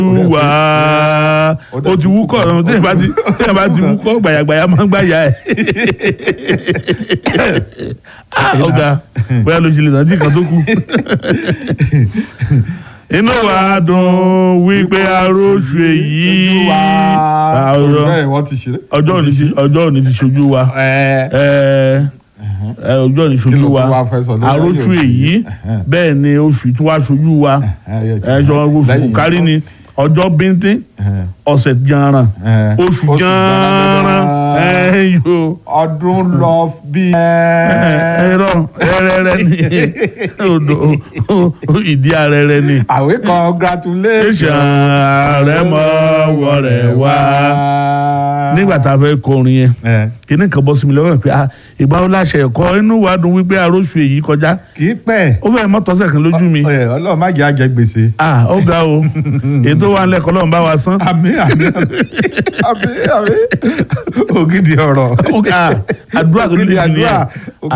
wá o ti wúkọ̀ ọ̀run téèyàn bá ti téèyàn bá ti wúkọ̀ gbàyàgbàyà máa ń gbàyà ẹ̀ Ah, ọ̀gá bóyá ló ṣe lè rántí kan tó kù inú wa dùn wípé aróṣù èyí àwòrán bẹ́ẹ̀ wọ́n ti ṣeré. ọjọ́ òní ti ọjọ́ òní ti ṣojú wa ẹ ẹ ẹ, ọjọ́ òní Kí ṣojú ló wa tún wá fẹ́ sọ lórí aróṣù ayé èyí Ẹ̀hẹ́n. bẹ́ẹ̀ ni oṣù tí wàá ṣojú wa ẹ jọ oṣù kárí ni ọjọ́ bíntín ọ̀sẹ̀ janran oṣù janran ẹ yóò ọdún lọ bí. ẹrọ ẹrẹrẹ ni odò ìdí arẹrẹ ni àwé congratulation. ṣàn ààrẹ mọ wọrẹ wá nígbà tá a fẹ́ kọrin yẹn ẹ kíní kan bọ́ sí mi lọ́wọ́ pé ah ìgbà wo láṣẹ ẹ̀kọ́ inú wa dùn wípé arósù èyí kọjá kì í pẹ́. ó fẹ́ mọ́tọ́sẹ̀ kan lójú mi Ẹ, Ọlọ́run má jẹ́ àjẹ gbèsè. ah ó ga o ètò wa ń lẹ́kọ̀ọ́ lọ́run bá wa san àmín àmín àmín àmín ògidì ọ̀rọ̀ Ó ga, àdúrà tó ògidì lè àdúrà nìyẹn